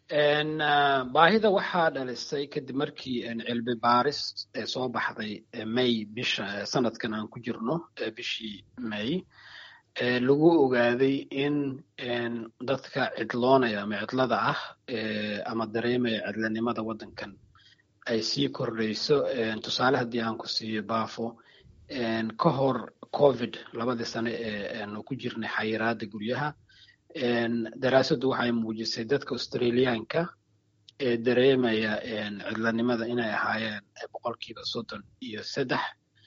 baahida waxaa dhalisay kadib markii cilmi baaris soo baxday may bisha sanadkan aan ku jirno bishii may lagu ogaaday in dadka cidloonaya ama cidlada ah ama dareemaya cidlanimada waddankan ay sii kordhayso tusaale haddii aan ku siiyo baafo ka hor covid labadii sane ee aanu ku jirnay xayiraada guryaha daraasaddu waxay muujisay dadka australiyaanka ee dareemaya cidlanimada inay ahaayeen boqolkiiba soddon iyo saddex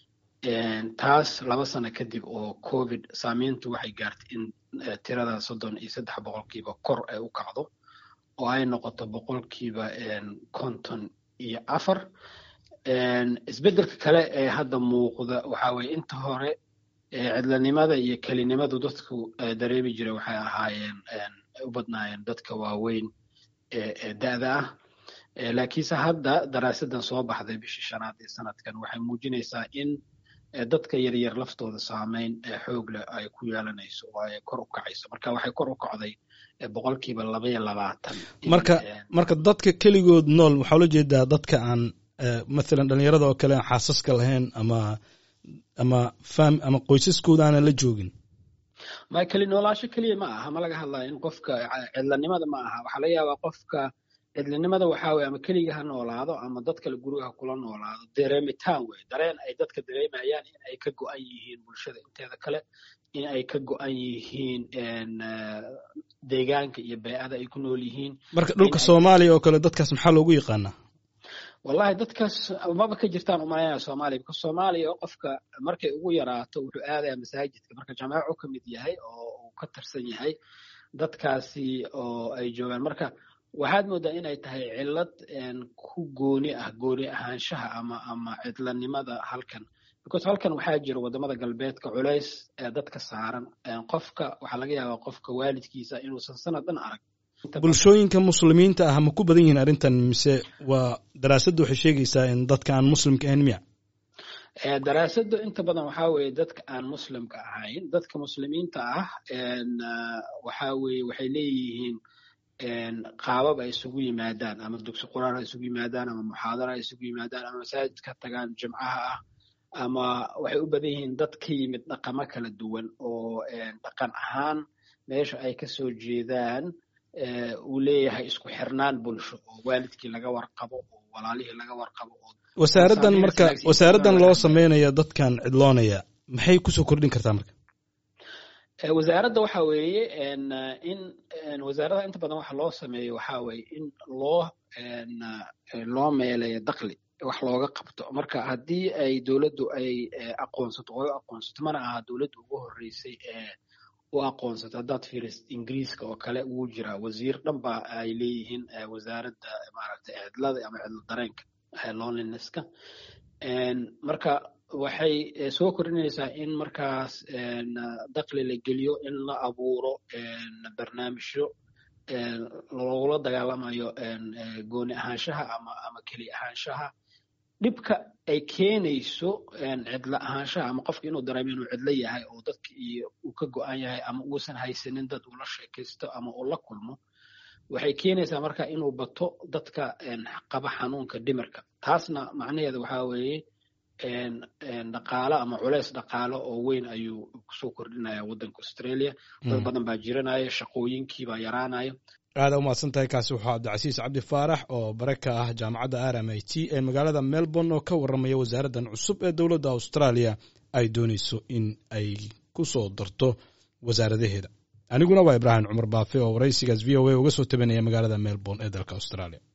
taas laba sano kadib oo covid saamayntu waxay gaartay in tirada soddon iyo saddex boqolkiiba kor ay u kacdo oo ay noqoto boqolkiiba konton iyo afar isbeddelka kale ee hadda muuqda waxaa weye inta hore cidlanimada iyo kelinimadu dadku dareemi jira waxay ahaayeen u badnaayeen dadka waaweyn ee da'da ah laakiinse hadda daraasadan soo baxday bishii shanaad ee sanadkan waxay muujinaysaa in dadka yaryar laftooda saameyn xoog leh ay ku yeelanayso oo ay kor u kacayso marka waxay kor u kacday boqolkiiba labaiyo labaatan marka marka dadka keligood nool waxaa ula jeedaa dadka aan mathalan dhalinyarada oo kale aan xaasaska lahayn ama ama fam ama qoysaskooda aanan la joogin ma keli noolaasho keliya ma aha ma laga hadlayo in qofka cidlanimada ma aha waxaa laga yaabaa qofka cidlinimada waxaa weye ama keliga ha noolaado ama dad kale guriga ha kula noolaado dareemitaan wey dareen ay dadka dareemayaan in ay ka go-an yihiin bulshada inteeda kale in ay ka go-an yihiin deegaanka iyo bey'ada ay ku nool yihiin marka dhulka soomaaliya oo kale dadkaas maxaa loogu yaqaanaa wallahi dadkaas maba ka jirtaan umalaynaya soomaaliya bika soomaaliya oo qofka markay ugu yaraato wuxuu aadaya masaajidka marka jamaaco ka mid yahay oo uu ka tirsan yahay dadkaasi oo ay joogaan marka waxaad moodaa inay tahay cillad ku gooni ah gooni ahaanshaha ama ama cidlanimada halkan because halkan waxaa jira wadamada galbeedka culays ee dadka saaran qofka waxaa laga yaabaa qofka waalidkiisa inuusan sanad dhan arag bulshooyinka muslimiinta ah ma ku badan yihiin arrintan mise waa daraasaddu waxay sheegaysaa in dadka aan muslimka ahayn miya daraasaddu inta badan waxaa weeye dadka aan muslimka ahayn dadka muslimiinta ah waxaa weeye waxay leeyihiin qaabab ay isugu yimaadaan ama dugsi quraan ha isugu yimaadaan ama muxaadara ha isugu yimaadaan ama masaajid ka tagaan jimcaha ah ama waxay u badan yihiin dad ka yimid dhaqamo kala duwan oo dhaqan ahaan meesha ay ka soo jeedaan uu leeyahay isku xirnaan bulsho oo waalidkii laga warqabo oo walaalihii laga warqabo oo wasaaraddan marka wasaaraddan loo sameynaya dadkan cidloonaya maxay kusoo kordhin kartaa marka wasaaradda waxa weeye in wasaaradda inta badan waxa loo sameeyo waxa weeye in loo loo meeleeyo dakli wax looga qabto marka haddii ay dowladdu ay aqoonsato oo aqoonsato mana aha dowladda ugu horreysay ee u aqoonsato haddaad fiirisid ingiriiska oo kale wuu jiraa wasiir dhan ba ay leeyihiin wasaaradda maaragtay cidlada ama cidlo dareenka loneliness-ka marka waxay soo kordhinaysaa in markaas dakli la geliyo in la abuuro barnaamijyo logula dagaalamayo gooni ahaanshaha ama ama keli ahaanshaha dhibka ay keenayso cidlo ahaanshaha ama qofka inuu dareemo inuu cidlo yahay oo dadka iyo uu ka go-an yahay ama uusan haysanin dad uu la sheekaysto ama uu la kulmo waxay keenaysaa marka inuu bato dadka qaba xanuunka dhimirka taasna macnaheeda waxaa weeye dhaqaalo ama culeys dhaqaalo oo weyn ayuu kusoo kordhinaya waddanka australia dad badan baa jiranaya shaqooyinkii baa yaraanaya aada umahadsan tahay kaasi wuxuu cabdicasiis cabdi faarax oo bare ka ah jaamacadda r m i t ee magaalada melbourne oo ka warramaya wasaaraddan cusub ee dowladda australia ay doonayso in ay ku soo darto wasaaradaheeda aniguna waa ibraahim cumar baafe oo waraysigaas v o a uga soo tabanaya magaalada melbourne ee dalka australia